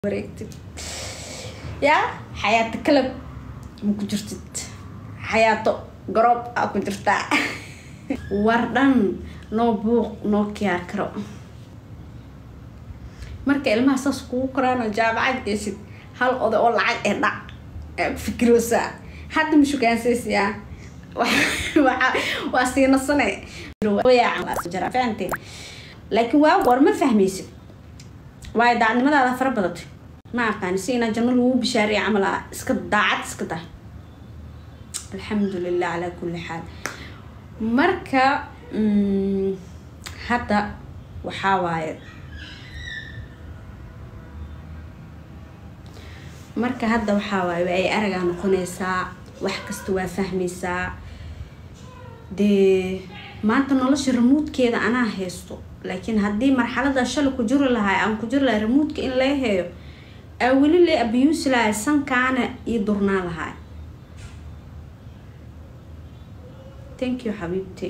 wareegtid yaa xayaato kalab ma ku jirtid xayaato garoob aa ku jirtaa war dhan noo buuq noo kiyaar karo marka ilmaha saas kugu koraanoo jaamacad geysid hal oday oo lacag ee dhac aa ku fikiroosaa hadda ma shukaansaysyaa waa siinasane fahanteen laakiin waa war ma fahmaysid waayo daacadnimadaada fara badatay ma aqaani si inaa janno lagu bishaariya camal ah iska daacad iska tahay alxamdulilah calaa kulli xaal marka hadda waxaa waaye marka hadda waxaa waaye waa ay aragaa noqonaysaa wax kasta waa fahmaysaa dee maanta nolosha ramuudkeeda anaa haysto laakiin haddii marxalada shalay ku jiri lahay aan ku jiri lahay ramuudka in laga heeyo aa weli la abiyuusi lahay sankaana io durnaa lahay thank you xabiibti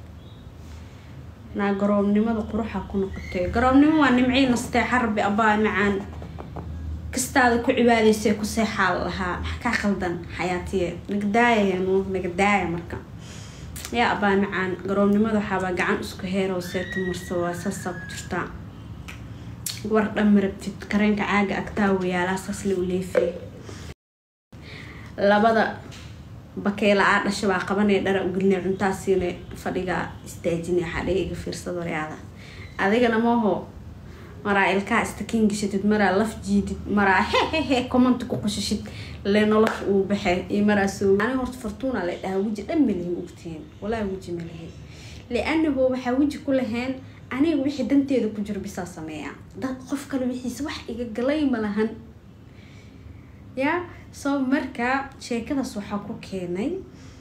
naa garoobnimada quruxa ku noqotay garoobnimo waa nimcii nasteexa rabbi abaa macaan kastaada ku cibaadaysay ku seexaa lahaa maxa kaa qaldan xayaatiye nagadaayanu nagadaaya marka yaa abaa macaan garoobnimada waxaabaa gacan isku heerow seeta marsa waa saasaa ku jirtaa war dhan marabtid kareenka caaga agtaa wayaalaa saasla u leefay labada bakeela aa dhasha baa qabanaya dhara ugelinay cuntaasiina fadhigaa istaajinay xadhiga iga fiirsad waryaada adigana maho maraa ilkaha istakiin gashatid maraa laf jiidid maraa hehehe commenta ku qashashid le nolosha uu baxee iyo maraa soo ani horta fortuuna la dhahaa weji dhan malihin ogtihiin walaa weji malihin lianahu waxaa weji ku lahayn aniga wixii danteeda ku jiro bisaa sameeya dad qof kale wixiisa wax iga galay ma lahan ya soo marka sheekadaas waxaa ku keenay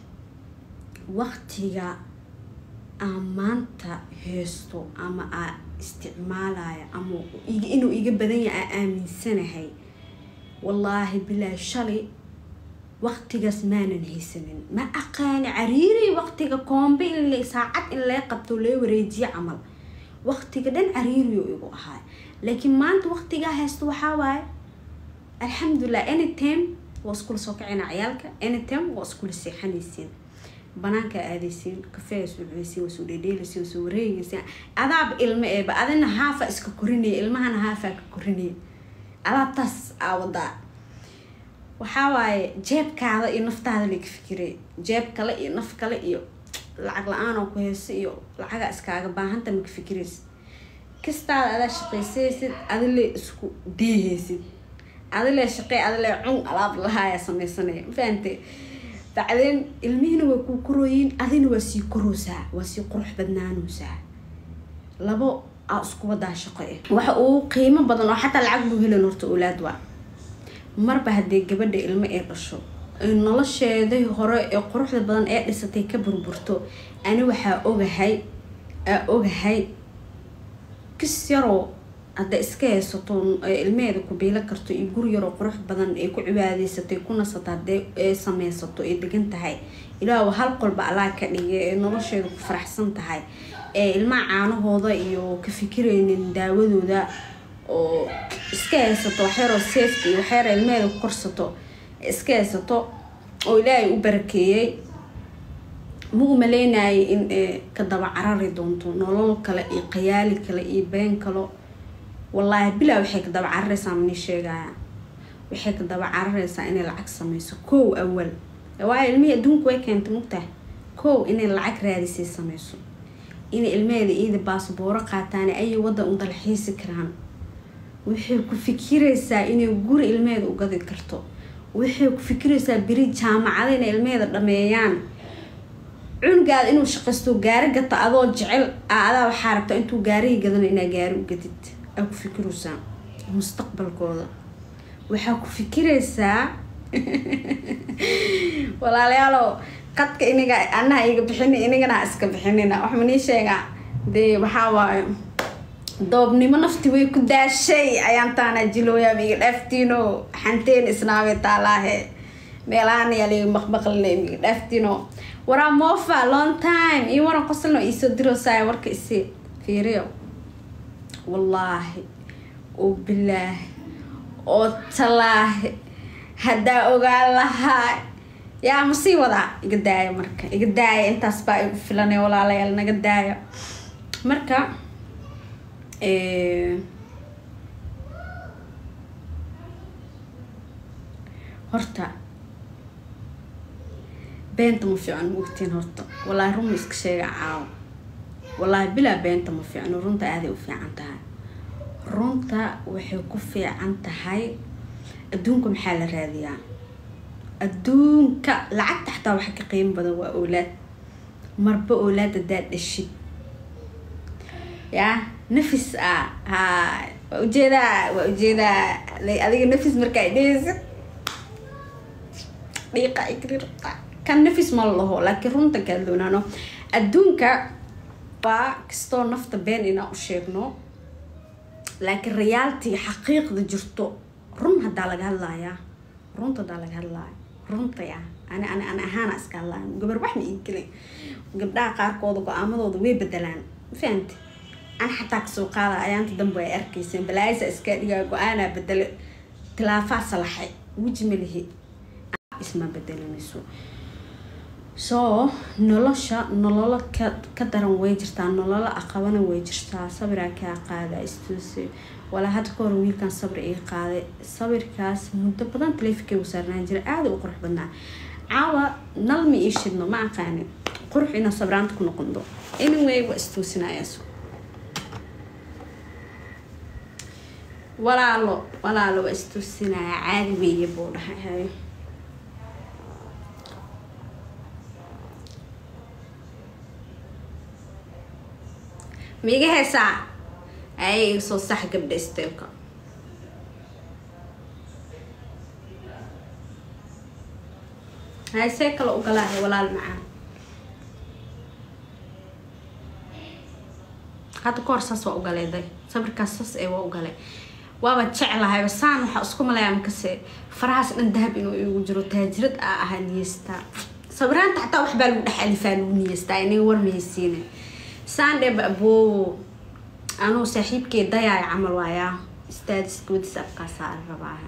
waqtiga aan maanta heesto ama aa isticmaalaya ama inuu iga badan yahay aa aaminsanahay wallaahi bilaahi shalay waqtigaas maanan haysanin ma aqaani cariiri waqtiga koombe in saacad in lee qabto lee wareejiye camal waqtiga dhan cariiriyo igu ahaay laakiin maanta waqtigaa haysto waxaa waaye alxamdulilah anytime waa iskula soo kacayna ciyaalka anytime waa iskula seexanaysiin banaanka aadaysiin kafeea soo cunaysiin waa soo dheedheelaysiin waa soo wareegaysiin adaaba ilmo eeba adina haafa iska korinaya ilmahana haafaa ka korinaya adaabtaas aa wadaa waxaa waaye jeebkaada iyo naftaada laga fikiray jeeb kale iyo naf kale iyo lacag la-aan oo ku heysa iyo lacagaa iskaaga baahanta maka fikiraysid kastaada adaa shaqaysaysid adile isku deehaysid adile shaqey adile cun alaab lahaaya sameysanaya mafahante bacdeen ilmihina waa kuu korooyiin adina waa sii koroosaa waa sii qurux badnaanoosaa labo aa isku wadaa shaqo eh waxa uu qiimo badan oo xataa lacag buu helan horta oolaad waa marba haddii gabadha ilmo ee dhasho nolosheedii hore ee quruxda badan ee dhisatay ka burburto ani waxaa ogahay aa ogahay kis yaroo hadda iska haysato ilmeheeda ku biilo karto iyo guri yaroo qurux badan ay ku cibaadaysatay ku nasato hadee ee sameysato ay degan tahay ilaah hal qolba allaa ka dhigay ee nolosheeda ku faraxsan tahay ee ilmaha caanahooda iyo ka fikiraynin daawadooda oo iska haysato waxyaroo safety iyo waxyara ilmeheeda ku korsato iska haysato oo ilaahay u barakeeyey ma u maleynayay in ka daba carari doonto nolol kale iyo qayaali kale iyo been kalo wallaahi bilaa waxay ka daba carareysaa mani sheegaya waxay ka daba carareysaa inay lacag sameyso kow awal waayo ilmihii adduunku way keentay mugtaha kow inay lacag raadisay sameyso inay ilmeheeda iida baasbooro qaataan ayay waddan u dalxiisi karaan waxay ku fikiraysaa inay guri ilmeheeda u gadi karto waxay ku fikiraysaa beri jaamacada inay ilmeheeda dhameeyaan cunugaada inuu shaqaysto gaari gata adoo jecel adaa waxaa rabtaa intuu gaarihii gadano inaa gaari u gadid aa ku fikiraysaa mustaqbalkooda waxaa ku fikiraysaa walaalayaalo qadka iniga anaha iga bixini inigana ha iska bixinina wax manii sheegaa dee waxaa waayo doobnimo nafti way ku daashay ayaan taana jilooyaab iga dhaaftiino xanteen isnaabay taalaahe meelahan yaa liga maqmaqlina iga dhaaftiino waraa moofa long time iyo waran qosalno iisoo diroosaaya warka isi fiiriyo wallaahi oo bilaahi oo talaahi haddaa ogaan lahaa yaa ma sii wadaa iga daaya marka iga daaya intaas baa igu filanay walaalayaal naga daaya marka horta beenta ma fiican ma ogtiin horta wallaahi run ma iska sheega caawo wallaahi bilaa beenta ma fiicno runta aaday u fiican tahay runta waxay ku fiican tahay adduunka maxaa la raadiyaa adduunka lacagta xataa waxa ka qiimo badan waa oolaad marba oolaad haddaad dhashid yaa nafis ah ha waa ujeedaa waa ujeedaa adiga nafis markaa dheheysid dhiiqa igrirta kan nafis ma laho laakiin runta kaa doonaano adduunka waa kastoo nafta been inaan u sheegno laakiin reality xaqiiqda jirto run haddaa laga hadlayaa runta haddaa laga hadlaya runta ya ani ani ani ahaana iska hadlaya gabar wax ma ii gelin gabdhaha qaarkooda go-aamadooda way bedelaan fahamti an xataa kasoo qaada ayaanta dambe ay arkayseen balaayisa iska dhigaa go-aanaa bedele tilaafaa salaxay weji ma lihi isma bedelinayso so nolosha nololo ka ka daran way jirtaa nololo aqabana way jirtaa sabiraa kaa qaada istuuse walaa hadda ka hor wiilkan sabir iga qaaday sabirkaas muddo badan taleefinkay u saarnaan jira aada u qurux badnaa caawa nal ma ii shidno ma aqaanin qurux inaa sabraanta ku noqondo anyway waa istuusinayaas walaalo walaalo waa istuusinaya caadi weeye buu dhahay ma iga heesaa ay iga soo sax gabdha steelka hay see kale ugalaahay walaal macaan hadda ka hor saas waa ugaleeday sabirkaas saas ee waa ugalay waaba jeclahay saan waxaa isku malaya makase farahaas dhan dahab inuu igu jiro taajirad aa ahaa niyeystaa sabiraanta xataa waxbaa lagu dhex alifaa lagu niyeystaa inaga warmaysiina saandheba aboowo anuu saaxiibkee dayaay camal waayaa istaadiska wadis afkaasaa rabaaha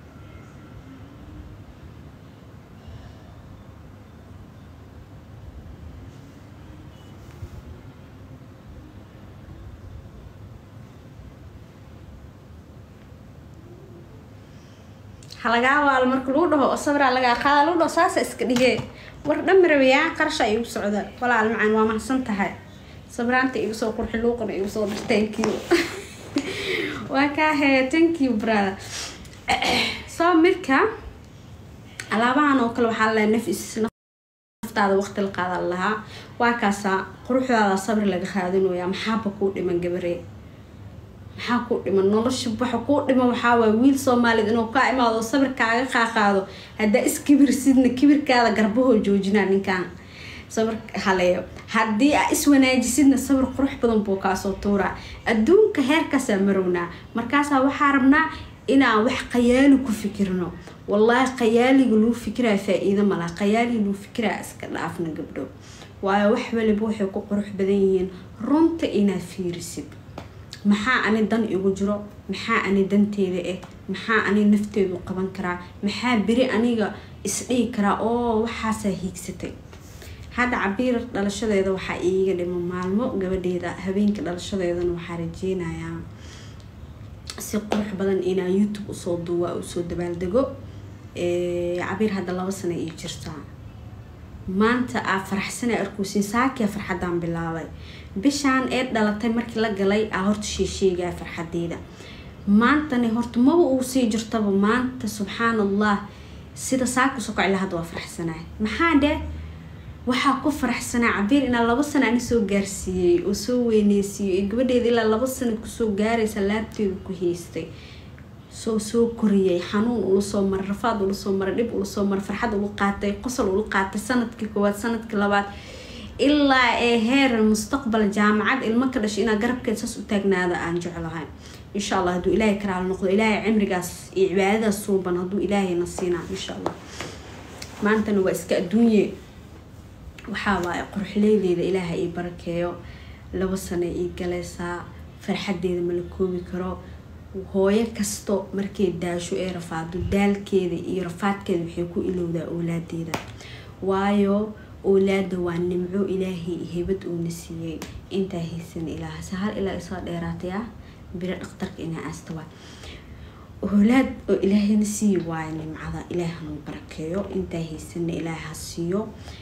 halagaa waalo marka lagu dhaho oo sabraa lagaa qaada lagu dhaho saasa iska dhigee war dhammi rabayaa qarasha igu socda walaal macaan waa mahadsan tahay sabraanta igu soo qurxi luuqana igu soo dhir thank you waa kaa hee thank you brother soo midka alaabahan oo kale waxaa lalahay nafis naftaada waqti la qaada lahaa waa kaasaa quruxdaada sabri laga raadinooyaa maxaaba kuu dhiman gabaree maxaa kuu dhiman nolosha waxa kuu dhiman waxaa waay wiil soomaaliyed inuu kaa imaado sabir kaaga qaaqaado haddaa iskibirsidna kibirkaada garbahoo joojinaa ninkan sabir haleeyo haddii aa iswanaajisidna sabir qurux badan buu kaasoo tuuraa adduunka heerkaasaa marownaa markaasaa waxaa rabnaa inaan wax qayaali ku fikirno wallaahi qayaaliga luu fikiraa faa-iido malaa qayaaliga luu fikiraa iska dhaafna gabdho waayo wax waliba waxay ku qurux badan yihiin runta inaad fiirisid maxaa ani dan igu jiro maxaa ani danteeda ah maxaa ani nafteedu qaban karaa maxaa beri aniga isdhihi karaa oo waxaasaa hiigsatay hadda cabiir dhalashadeeda waxaa iiga dhimo maalmo gabadheeda habeenka dhalashadeedana waxaa rajeynayaa si qurux badan inaa youtube usoo duuwa usoo dabaaldego cabiir hadda laba sano ii jirtaa maanta aa faraxsana arkuusin saakia farxadaan bilaabay bishaan ee dhalatay markii la galay aa horta sheesheegaa farxadeeda maantana horta maba uu sii jirtaba maanta subxaan allah sida saaka sokocila hadda waa faraxsanaa maxaa dheh waxaa ku faraxsanaa cabiir inaa laba sano ani soo gaarsiiyey oo soo weyneysiiyey ee gabadheeda ilaa laba sano kusoo gaaraysa laabteedu ku haystay soo soo koriyay xanuun ula soo maray rafaad ula soo maray dhib ula soo maray farxad ula qaatay qosol ula qaatay sanadkii koowaad sanadkii labaad ilaa ee heer mustaqbal jaamacad ilmo ka dhashay inaa garabkeed saas u taagnaada aan jeclahay insha allah hadduu ilaahay karaala noqdo ilaahay cimrigaas iyo cibaadadaas suuban hadduu ilaahayna siinaa insha allah maantana waa iska adduunye waxaa waaye qorxleydeeda ilaaha ii barakeeyo laba sano ii galaysaa farxadeeda ma la koobi karo hooyo kasto markay daasho ee rafaado daalkeeda iyo rafaadkeeda waxay ku ilowdaa owlaadeeda waayo owlaada waa nimco ilaahay hebad uuna siiyey intaa haysan ilaah se hal ilaa isoo dheeraatay ah biro dhakhtarka inaa aasta waay owlaad oo ilaahayna siiyi waayo nimcada ilaahanu barakeeyo intaa haysana ilaah ha siiyo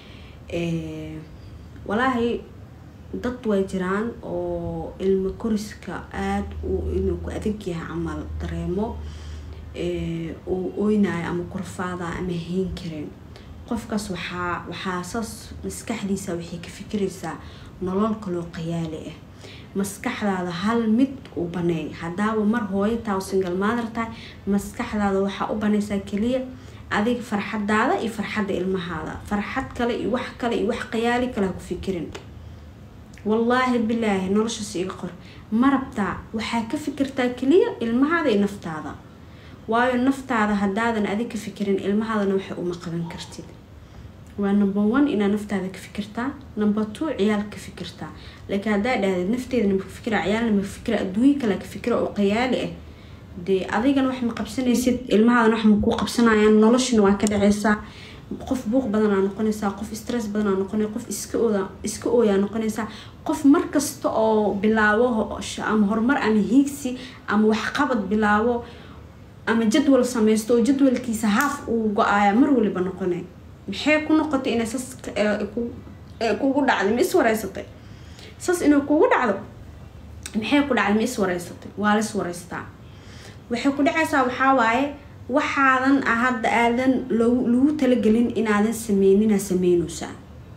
walaahi dad way jiraan oo ilmo koriska aada inuu ku adag yahay camal dareemo uu oynayo ama kurfaada ama hayn karin qofkaas waxaa waxaa saas maskaxdiisa waxay ka fikiraysaa nolol kaloo qayaali ah maskaxdaada hal mid u baneey haddaaba mar hooyo taa singal maadar tahay maskaxdaada waxaa u banaysaa keliya adiga farxadaada iyo farxadda ilmahaada farxad kale iyo wax kale iyo wax qayaali kale ha ku fikirin wallaahi bilaahi noloshaas iga qor ma rabtaa waxaa ka fikirtaa keliya ilmahaada iyo naftaada waayo naftaada haddaadan adig ka fikirin ilmahaadana waxay uma qaban kartid waa number one inaa naftaada ka fikirtaa number two ciyaal ka fikirtaa laakiin haddaa dhahdeed nafteeda nama fikira ciyaalna ma fikira adduunyo kale ka fikira oo qayaali ah dee adigana wax ma qabsanaysid ilmahaadana wax ma kuu qabsanayaan noloshina waa ka dhaceysaa qof buuq badanaa noqonaysaa qof stress badanaa noqonay qof iska ooda iska ooyaa noqonaysaa qof markasta oo bilaabo ama horumar ama hiigsi ama waxqabad bilaabo ama jadwal sameysto oo jadwalkiisa haaf uu go-aaya mar waliba noqonay maxay ku noqotay inay sas kugu dhacday ma is wareysatay sas inay kugu dhacdo maxay ku dhacday ma is wareysatay waa lis wareystaa waxay ku dhacaysaa waxaa waaye waxaadan hadda aadan lagu talagelin inaadan sameynina sameynaysaa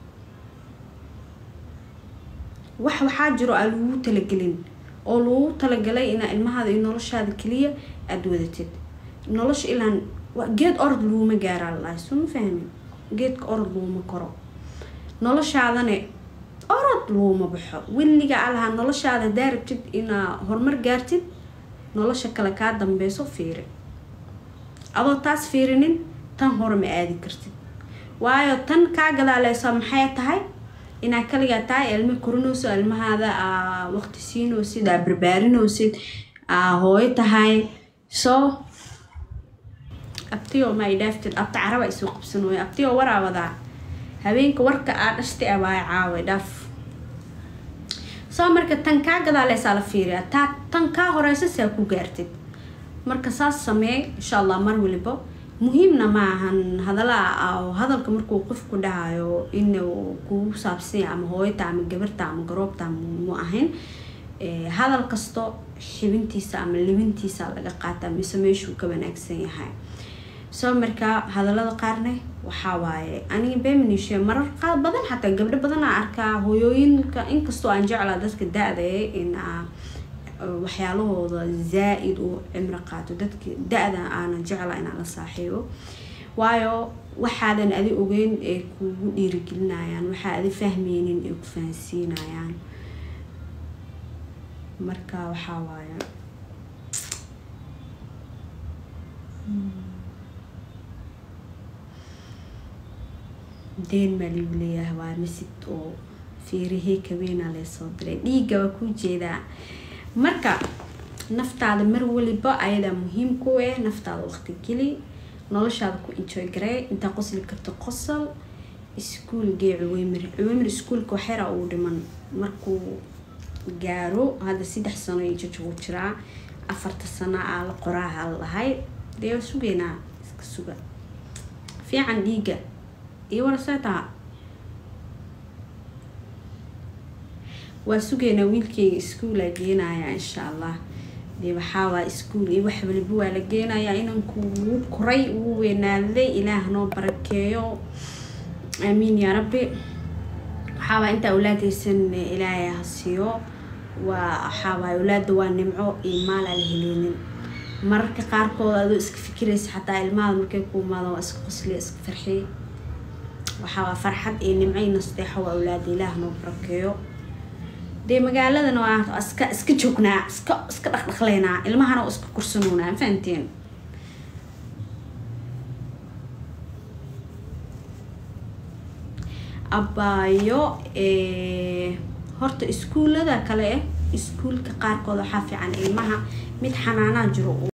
wax waxaa jiro aa lagu talagelin oo lagu talagalay inaa ilmahaada iyo noloshaada keliya aada wadatid nolosha ilaan geed orod laguma gaaraa lalahay soo ma fahmin geedka orod laguma koro noloshaadane orod laguma baxo weliga alahaa noloshaada hadaa rabtid inaa horumar gaartid nolosha kale kaa dambeyso fiiri adoo taas fiirinin tan hore ma aadi kartid waayo tan kaa gadaaleysa maxay tahay inaa kaligaa tahay ilmo korinayso ilmahaada aa waqti siinaysid aa barbaarinaysid aa hooyo tahay soo abtiyo ma idhaaftid abta caraba isoo qabsanooya abtiyo waraa wadaa habeenka warka aa dhashtay abaay caaway dhaaf soo marka tan kaa gadaaleysaa la fiiriya taa tan kaa horeysa saa ku gaartid marka saas sameey insha allah mar waliba muhiimna ma ahan hadalaa hadalka markuu qofku dhahayo inuu kugu saabsanya ama hooyata ama gabarta ama garoobta mu ahayn hadal kasto xibintiisa ama libintiisa laga qaata mise meeshuu ka wanaagsan yahay soo markaa hadalada qaarne waxaa waaye aniga beminishe marar qaar badan xataa gabdho badanaa arkaa hooyooyinka inkastoo aan jeclaa dadka da-da in waxyaalahooda zaa-id uu cimro qaato dadka da-da aanan jecla inaan la saaxiibo waayo waxaadan adi ogeyn ay kugu dhiirigelinayaan waxaa adi fahmeynin ay ku fahansiinayaan marka waxaa waaye deen maa ligu leeyahay waa masid oo fiirihii kaweynaa leesoo diray dhiigga waa kuu jeedaa marka naftaada mar waliba ayadaa muhiim ku eh naftaada waqti geli noloshaada ku enjoy garee intaa qosli karto qosol iskuol gee cuweymir cuweymir iskuolka waxyara uu dhiman markuu gaaro hadda saddex sano iyo jajugu jiraa afarta sano aa la qoraaha la dhahay dee waa sugeynaa iska suga fiican dhiiga iyo waraseetaha waa sugeynaa wiilkeyga iskuolaa geenaya insha allah dee waxaawaa iskuol iyo wax waliba waa la geenayaa inanku wuu koray wuu weynaaday ilaah noo barakeeyo aamiin yaa rabbi waxaawaa intaa awlaadaysan ilaahay ha siiyo waa waxaawaa awlaada waa nimco iyo maal aan la heleynin mararka qaarkood adoo iska fikiraysa xataa ilmaada markay ku imaado waa iska qosliya iska farxiy waxaawaa farxad iyo nimco iyo nasteexo waa awlaada ilaah noo barakeeyo dee magaaladana waa iska iska joognaa iska iska dhaqdhaqleynaa ilmahana oo iska kursanoonaa ma fahanteen abaayo horta iskuullada kale ah iskuulka qaarkood waxaa fiican ilmaha mid xanaanaa jiro